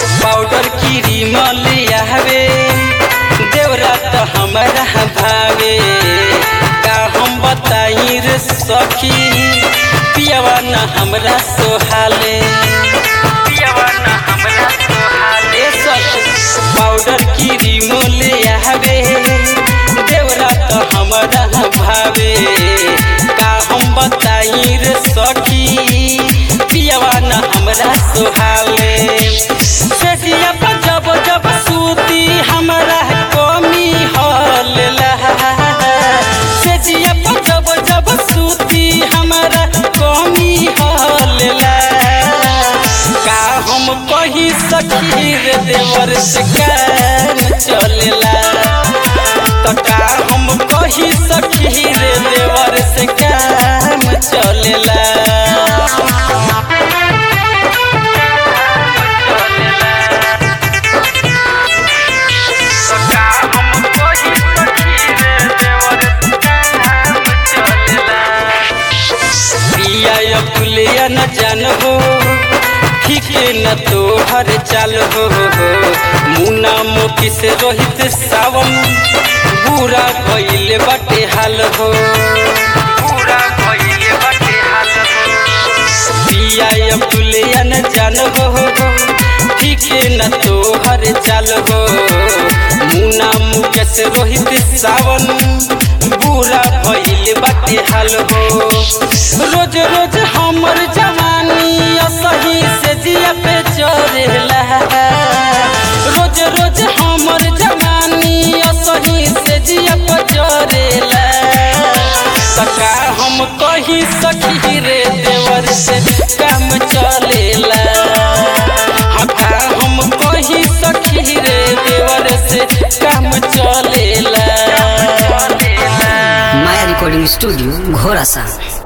powder cream ले आवे देवरा तो हमारा भावे का हम बताई रे सखी पियवा न हमरा सोहाले पियवा न हमरा सोहाले सखी पाउडर क्रीम ले आवे देवरा तो हमारा भावे का हम बताई रे सखी पियवा न हमरा सोहाले सेजिया पर जब जब सूती हमरा कमी हलेला सेजिया पर जब जब सूती हमरा कमी हलेला का हम कही सखी रे देवर से काम चलेला तो का हम कही सखी रे देवर से काम चलेला पिया या पुलिया न जान हो ठीक न तो हर चाल हो मुना मोती से रोहित सावन बुरा भइले बटे हाल हो बुरा भइले बटे हाल हो पिया या पुलिया न जान हो ठीक न तो हर चाल हो मुना मुकेश रोहित सावन बुरा भइले बाटे हाल हो रोज रोज हमर जवानी असही से जिया पे चढ़ेला रोज रोज हमर जवानी असही से जिया पे चढ़ेला सका हम कही सखी रे देवर से काम चलेला हका हम कही सखी रे देवर से काम चलेला माया रिकॉर्डिंग स्टूडियो घोड़ा सा